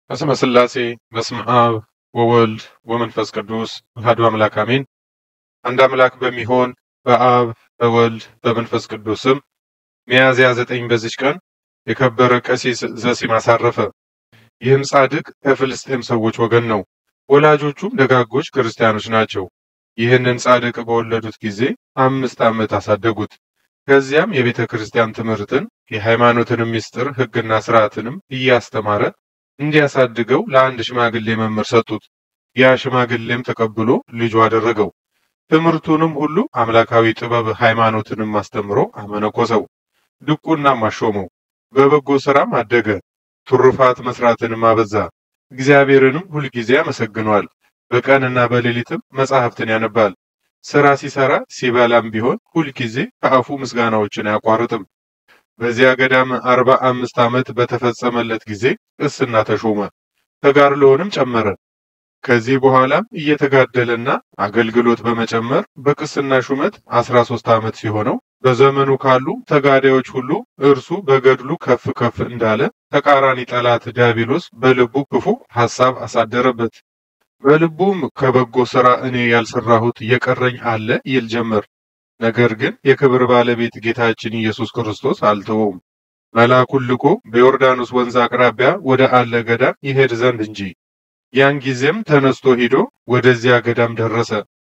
በስመ ሥላሴ በስመ አብ ወወልድ ወመንፈስ ቅዱስ አሐዱ አምላክ አሜን። አንድ አምላክ በሚሆን በአብ በወልድ በመንፈስ ቅዱስ ስም ሚያዝያ ዘጠኝ በዚች ቀን የከበረ ቀሲስ ዘሲማስ አረፈ። ይህም ጻድቅ ከፍልስጤም ሰዎች ወገን ነው። ወላጆቹም ደጋጎች ክርስቲያኖች ናቸው። ይህንን ጻድቅ በወለዱት ጊዜ አምስት ዓመት አሳደጉት። ከዚያም የቤተ ክርስቲያን ትምህርትን የሃይማኖትንም ምስጢር ሕግና ስርዓትንም እያስተማረ እንዲያሳድገው ለአንድ ሽማግሌ መምህር ሰጡት። ያ ሽማግሌም ተቀብሎ ልጁ አደረገው። ትምህርቱንም ሁሉ አምላካዊ ጥበብ ሃይማኖትንም አስተምሮ አመነኮሰው። ድቁናም አሾመው። በበጎ ሥራም አደገ። ትሩፋት መስራትንም አበዛ። እግዚአብሔርንም ሁልጊዜ ያመሰግነዋል። በቀንና በሌሊትም መጻሕፍትን ያነባል። ሥራ ሲሰራ ሲበላም ቢሆን ሁልጊዜ ከአፉ ምስጋናዎችን አያቋርጥም። በዚያ ገዳም አርባ አምስት ዓመት በተፈጸመለት ጊዜ ቅስና ተሾመ። ተጋድሎውንም ጨመረ። ከዚህ በኋላም እየተጋደለና አገልግሎት በመጨመር በቅስና ሹመት አስራ ሦስት ዓመት ሲሆነው በዘመኑ ካሉ ተጋዳዮች ሁሉ እርሱ በገድሉ ከፍ ከፍ እንዳለ ተቃራኒ ጠላት ዲያብሎስ በልቡ ክፉ ሐሳብ አሳደረበት። በልቡም ከበጎ ሥራ እኔ ያልሰራሁት የቀረኝ አለ ይል ጀመር። ነገር ግን የክብር ባለቤት ጌታችን ኢየሱስ ክርስቶስ አልተወውም። መልአኩን ልኮ በዮርዳኖስ ወንዝ አቅራቢያ ወደ አለ ገዳም ይሄድ ዘንድ እንጂ። ያን ጊዜም ተነስቶ ሂዶ ወደዚያ ገዳም ደረሰ።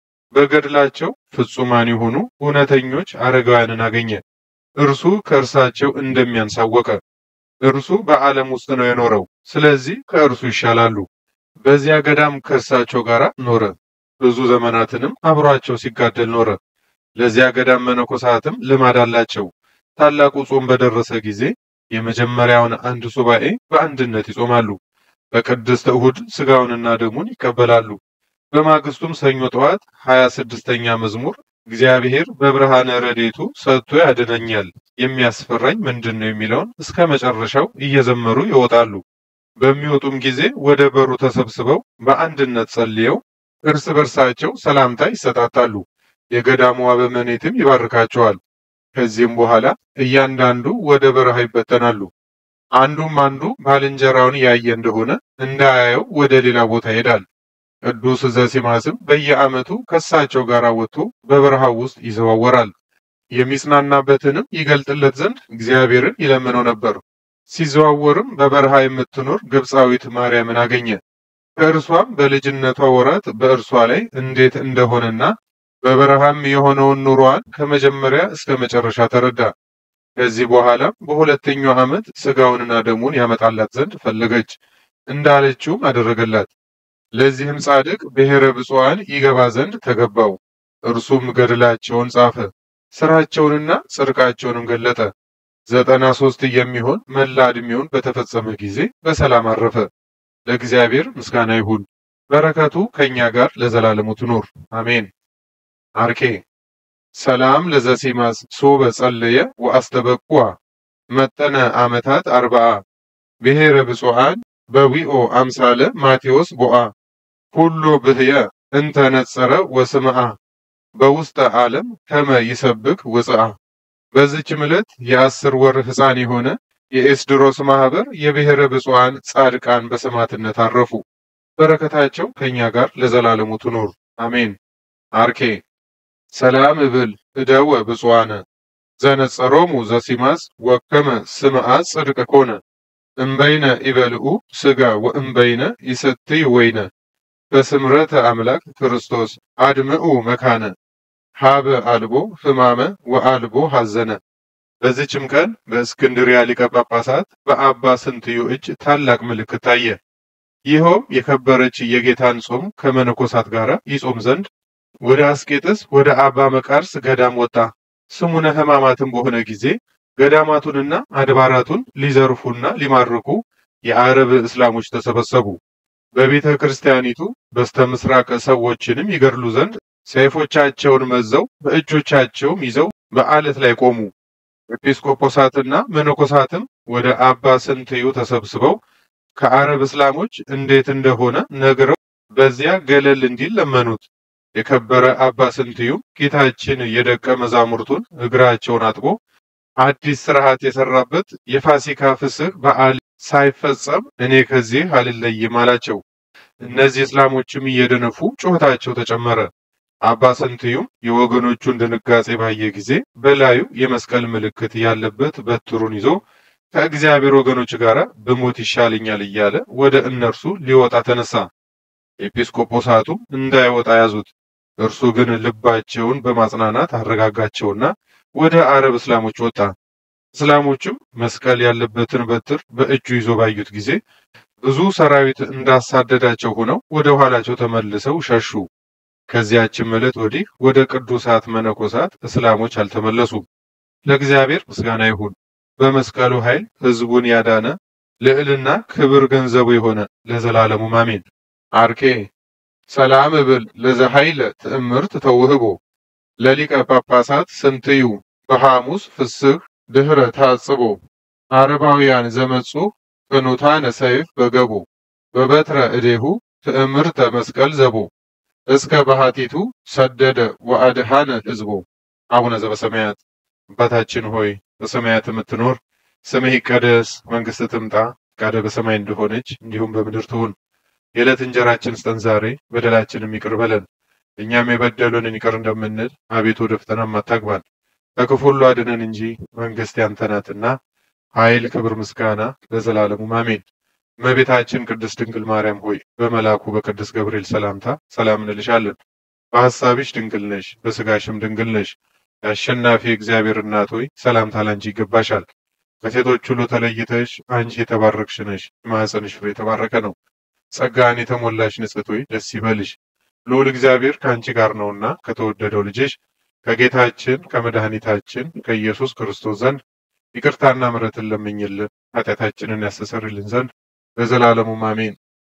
በገድላቸው ፍጹማን የሆኑ እውነተኞች አረጋውያንን አገኘ። እርሱ ከእርሳቸው እንደሚያንሳወቀ እርሱ በዓለም ውስጥ ነው የኖረው፣ ስለዚህ ከእርሱ ይሻላሉ። በዚያ ገዳም ከእርሳቸው ጋር ኖረ። ብዙ ዘመናትንም አብሯቸው ሲጋደል ኖረ። ለዚያ ገዳም መነኮሳትም ልማድ አላቸው። ታላቁ ጾም በደረሰ ጊዜ የመጀመሪያውን አንድ ሱባኤ በአንድነት ይጾማሉ። በቅድስት እሁድ ስጋውንና ደሙን ይቀበላሉ። በማግስቱም ሰኞ ጠዋት ሀያ ስድስተኛ መዝሙር እግዚአብሔር በብርሃነ ረዴቱ ሰጥቶ ያድነኛል የሚያስፈራኝ ምንድን ነው የሚለውን እስከ መጨረሻው እየዘመሩ ይወጣሉ። በሚወጡም ጊዜ ወደ በሩ ተሰብስበው በአንድነት ጸልየው እርስ በርሳቸው ሰላምታ ይሰጣጣሉ። የገዳሙ አበምኔትም ይባርካቸዋል። ከዚህም በኋላ እያንዳንዱ ወደ በረሃ ይበተናሉ። አንዱም አንዱ ባልንጀራውን ያየ እንደሆነ እንዳያየው ወደ ሌላ ቦታ ይሄዳል። ቅዱስ ዘሲማስም በየዓመቱ ከሳቸው ጋር ወጥቶ በበረሃው ውስጥ ይዘዋወራል። የሚጽናናበትንም ይገልጥለት ዘንድ እግዚአብሔርን ይለምነው ነበር። ሲዘዋወርም በበረሃ የምትኖር ግብፃዊት ማርያምን አገኘ። ከእርሷም በልጅነቷ ወራት በእርሷ ላይ እንዴት እንደሆነና በበረሃም የሆነውን ኑሯን ከመጀመሪያ እስከ መጨረሻ ተረዳ። ከዚህ በኋላም በሁለተኛው ዓመት ስጋውንና ደሙን ያመጣላት ዘንድ ፈለገች። እንዳለችውም አደረገላት። ለዚህም ጻድቅ ብሔረ ብፁዓን ይገባ ዘንድ ተገባው። እርሱም ገድላቸውን ጻፈ፣ ስራቸውንና ጽድቃቸውንም ገለጠ። ዘጠና ሶስት የሚሆን መላ ዕድሜውን በተፈጸመ ጊዜ በሰላም አረፈ። ለእግዚአብሔር ምስጋና ይሁን፣ በረከቱ ከእኛ ጋር ለዘላለሙ ትኖር አሜን። አርኬ ሰላም ለዘሲማስ ሶበ ጸለየ ወአስተበቁዐ መጠነ ዓመታት አርባዓ ብሔረ ብፁዓን በዊኦ አምሳለ ማቴዎስ ቦአ ሁሉ ብህየ እንተ ነጸረ ወስምዓ በውስጠ ዓለም ከመ ይሰብክ ውፅአ። በዚችም ዕለት የአስር ወር ሕፃን የሆነ የኤስድሮስ ማህበር የብሔረ ብፁዓን ጻድቃን በሰማዕትነት አረፉ። በረከታቸው ከእኛ ጋር ለዘላለሙ ትኖር አሜን። አርኬ ሰላም እብል እደወ ብፁዓነ ዘነጸሮሙ ዘሲማስ ወከመ ስምዓ ጽድቅ ኮነ እምበይነ ይበልዑ ስጋ ወእምበይነ ይሰትይ ወይነ በስምረተ አምላክ ክርስቶስ አድምዑ መካነ ሀበ አልቦ ሕማመ ወአልቦ ሐዘነ። በዚችም ቀን በእስክንድሪያ ሊቀ ጳጳሳት በአባ ስንትዩ እጅ ታላቅ ምልክት ታየ። ይኸውም የከበረች የጌታን ጾም ከመነኮሳት ጋር ይጾም ዘንድ ወደ አስቄጥስ ወደ አባ መቃርስ ገዳም ወጣ። ስሙነ ሕማማትም በሆነ ጊዜ ገዳማቱንና አድባራቱን ሊዘርፉና ሊማርኩ የአረብ እስላሞች ተሰበሰቡ። በቤተ ክርስቲያኒቱ በስተ ምስራቅ ሰዎችንም ይገድሉ ዘንድ ሰይፎቻቸውን መዘው በእጆቻቸውም ይዘው በዓለት ላይ ቆሙ። ኤጲስቆጶሳትና መነኮሳትም ወደ አባ ስንትዩ ተሰብስበው ከአረብ እስላሞች እንዴት እንደሆነ ነግረው በዚያ ገለል እንዲል ለመኑት። የከበረ አባ ስንትዩም ጌታችን የደቀ መዛሙርቱን እግራቸውን አጥቦ አዲስ ስርዓት የሰራበት የፋሲካ ፍስህ በዓል ሳይፈጸም እኔ ከዚህ አልለይም አላቸው። እነዚህ እስላሞችም እየደነፉ ጩኸታቸው ተጨመረ። አባ ስንትዩም የወገኖቹን ድንጋጼ ባየ ጊዜ በላዩ የመስቀል ምልክት ያለበት በትሩን ይዞ ከእግዚአብሔር ወገኖች ጋር ብሞት ይሻለኛል እያለ ወደ እነርሱ ሊወጣ ተነሳ። ኤጲስቆጶሳቱም እንዳይወጣ ያዙት። እርሱ ግን ልባቸውን በማጽናናት አረጋጋቸውና ወደ አረብ እስላሞች ወጣ። እስላሞችም መስቀል ያለበትን በትር በእጁ ይዞ ባዩት ጊዜ ብዙ ሰራዊት እንዳሳደዳቸው ሆነው ወደ ኋላቸው ተመልሰው ሸሹ። ከዚያችም ዕለት ወዲህ ወደ ቅዱሳት መነኮሳት እስላሞች አልተመለሱም። ለእግዚአብሔር ምስጋና ይሁን። በመስቀሉ ኃይል ሕዝቡን ያዳነ ልዕልና ክብር ገንዘቡ የሆነ ለዘላለሙ አሜን። አርኬ ሰላም እብል ለዘኃይለ ትእምርት ተውህቦ ለሊቀ ጳጳሳት ስንትዩ በሐሙስ ፍስህ ድኅረ ታጽቦ አረባውያን ዘመጹ ፍኑታነ ሰይፍ በገቦ በበትረ እዴሁ ትእምርተ መስቀል ዘቦ እስከ ባህቲቱ ሰደደ ወአድሃነ ሕዝቦ። አቡነ ዘበሰማያት አባታችን ሆይ በሰማያት የምትኖር ስምህ ይቀደስ፣ መንግሥትህ ትምጣ፣ ፈቃድህ በሰማይ እንደሆነች እንዲሁም በምድር ትሁን። የዕለት እንጀራችን ስጠን ዛሬ፣ በደላችንም ይቅር በለን እኛም የበደሉንን ይቅር እንደምንል፣ አቤቱ ወደ ፈተናም አታግባን ከክፉ ሁሉ አድነን እንጂ መንግሥት ያንተ ናትና ኃይል፣ ክብር፣ ምስጋና ለዘላለሙ አሜን። እመቤታችን ቅድስት ድንግል ማርያም ሆይ በመልአኩ በቅዱስ ገብርኤል ሰላምታ ሰላም እንልሻለን። በሐሳብሽ ድንግል ነሽ፣ በሥጋሽም ድንግል ነሽ። የአሸናፊ እግዚአብሔር እናት ሆይ ሰላምታ ላንቺ ይገባሻል። ከሴቶች ሁሉ ተለይተሽ አንቺ የተባረክሽ ነሽ፣ የማኅፀንሽ ፍሬ የተባረከ ነው። ጸጋን የተሞላሽ ንጽሕት ሆይ ደስ ይበልሽ፣ ልዑል እግዚአብሔር ከአንቺ ጋር ነውና ከተወደደው ልጅሽ ከጌታችን ከመድኃኒታችን ከኢየሱስ ክርስቶስ ዘንድ ይቅርታና ምሕረትን ለምኝልን ኃጢአታችንን ያስተሰርይልን ዘንድ ለዘላለሙ አሜን።